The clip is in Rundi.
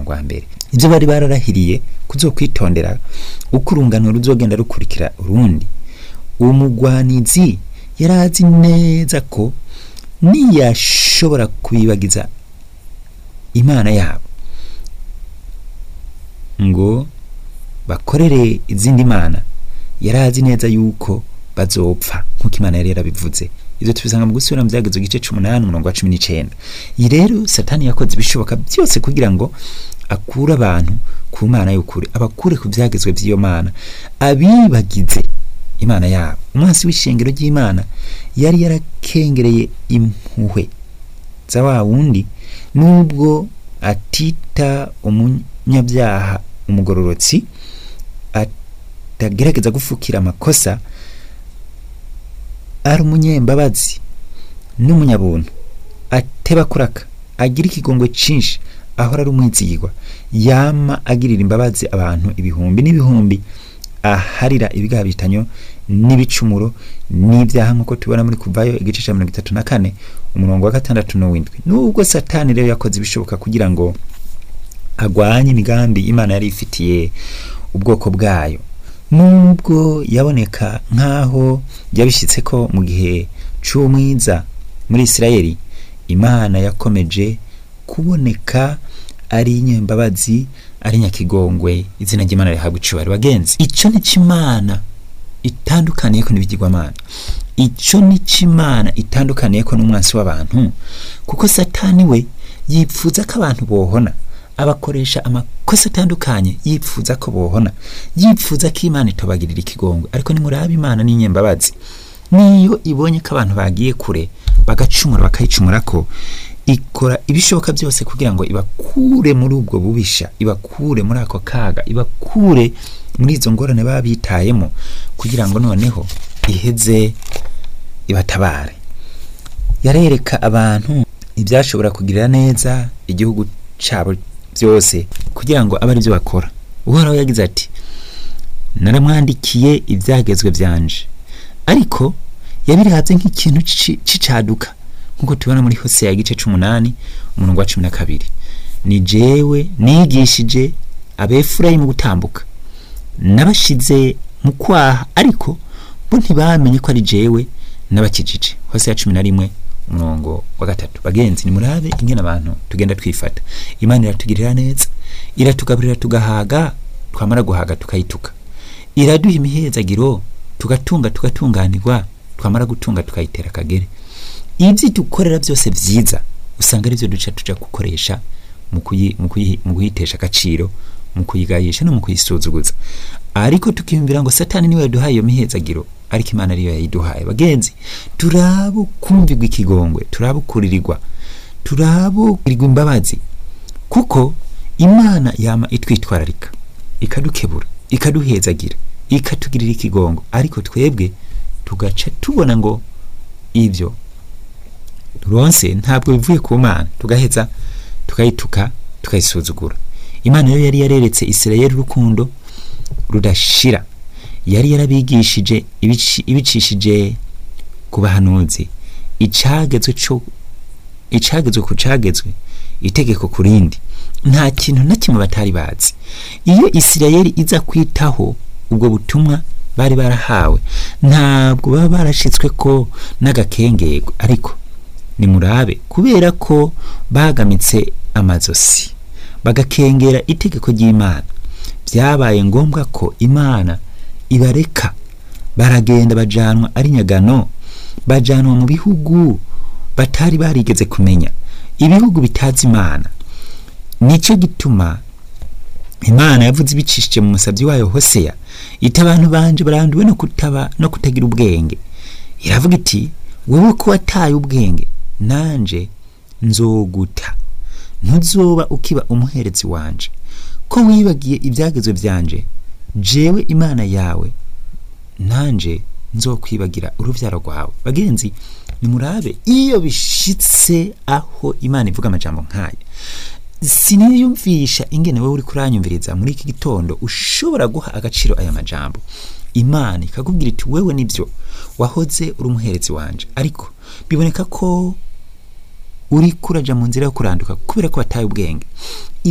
murongo wa mbere ibyo bari bararahiriye kuzokwitondera uko urungano ruzogenda rukurikira urundi uwo mugwanizi yari azi neza ko niyashobora kubibagiza imana yabo ngo bakorere izindi mana yari azi neza yuko bazopfa nk'uko imana yari yarabivuze ibyo tubisanga mu gusubira mu byagezo igice c'umunani umurongo wa cumi n'icenda iyi rero satani yakoze ibishoboka byose kugira ngo akure abantu ku mana y'ukuri abakure ku byagezwe by'iyo mana abibagize imana yabo umunsi w'ishengero ry'imana yari yarakengereye impuhwe za wa wundi nubwo atita umunyabyaha umugororotsi atagerageza gufukira amakosa ari umunyembabazi n'umunyabuntu ateba kuraka agira ikigongwe cinshi ahora ari umwizigirwa yama agirira imbabazi abantu ibihumbi n'ibihumbi aharira ibigaha bitanyo n'ibicumuro n'ibyaha nk'uko tubona muri kuvayo igice cya mirongo itatu na kane umurongo wa gatandatu n'uwindwi nubwo satani rero yakoze ibishoboka kugira ngo agwanye imigambi imana yari ifitiye ubwoko bwayo nubwo yaboneka nk'aho yabishyitse ko mu gihe cy'umwiza muri isirayeli imana yakomeje kuboneka ari inyembabazi ari nyakigongwe izina ry'imana rihabwa icubari bagenzi icyo ni cy'imana itandukaniye ko n'ibigirwamana icyo ni cy'imana itandukaniye ko n'umwansi w'abantu kuko satani we yipfuza ko abantu bohona abakoresha amakosa atandukanye yipfuza ko bohona yipfuza ko imana itobagirira ikigongwe ariko nimuraba imana n'inyembabazi niyo ibonye ko abantu bagiye kure bagacumura bakayicumura ko ikora ibishoboka byose kugira ngo ibakure muri ubwo bubisha ibakure muri ako kaga ibakure muri izo ngorane baba bitayemo kugira ngo noneho iheze ibatabare yarereka abantu ibyashobora kugirira neza igihugu cyabo byose kugira ngo abe ari byo bakora uhoraho yagize ati naramwandikiye ibyagezwe byanje ariko yabirahabye nk'ikintu c'icaduka nk'uko tubona muri hose ya gice c'umunani umurongo wa cumi na kabiri ni jewe nigishije abefurayimu gutambuka nabashize mu kwaha ariko bo ntibamenye ko ari jewe n'abakijije hose ya cumi na rimwe umurongo wa gatatu bagenzi nimurabe ingene abantu tugenda twifata imana iratugirira neza iratugaburira tugahaga twamara guhaga tukayituka iraduha imihezagiro tugatunga tugatunganirwa twamara gutunga tukayitera akagere ibyo dukorera byose byiza usanga ari byo duca tuja gukoresha mu kuyitesha agaciro mu kuyigayisha no mu kuyisuzuguza ariko tukiyumvira ngo satani niwe yaduhaye iyo mihezagiro ariko imana ariyo yayiduhaye bagenzi turabo kumvirwa ikigongwe turabo kuririrwa turabo kurirwa imbabazi kuko imana yama itwitwararika ikadukebura ikaduhezagira ikatugirira ikigongo ariko twebwe tugaca tubona ngo ibyo turonse ntabwo bivuye ku mana tugaheza tukayituka tukayisuzugura imana rero yari yareretse isirayeli urukundo rudashira yari yarabigishije ibicishije ku bahanuzi icagezwe cyo icagezwe ku cagezwe itegeko ku rindi nta kintu na kimwe batari bazi iyo isirayeli iza kwitaho ubwo butumwa bari barahawe ntabwo baba barashitswe ko n'agakengego ariko nimurabe kubera ko bagamitse amazosi bagakengera itegeko ry'imana byabaye ngombwa ko imana ibareka baragenda bajanwa ari nyagano bajanwa mu bihugu batari barigeze kumenya ibihugu bitazi imana nicyo gituma imana yavuze ibicishije mu musabyi wayo hoseya ita abantu banje baranduwe no kutaba no kutagira ubwenge iravuga iti wowe ko wataye ubwenge nanje nzoguta ntuzoba ukiba umuherezi wanje ko wibagiye ibyagezwe byanje jewe imana yawe nanje nzokwibagira urubyaro rwawe bagenzi nimurabe iyo bishitse aho imana ivuga amajambo nk'aya siniyumvisha ingene wowe uri kuranyumviriza muri iki gitondo ushobora guha agaciro aya majambo imana ikakubwira iti wewe nibyo wahoze uri umuherezi wanje ariko biboneka ko uri kuraja mu nzira yo kuranduka kubera ko wataye ubwenge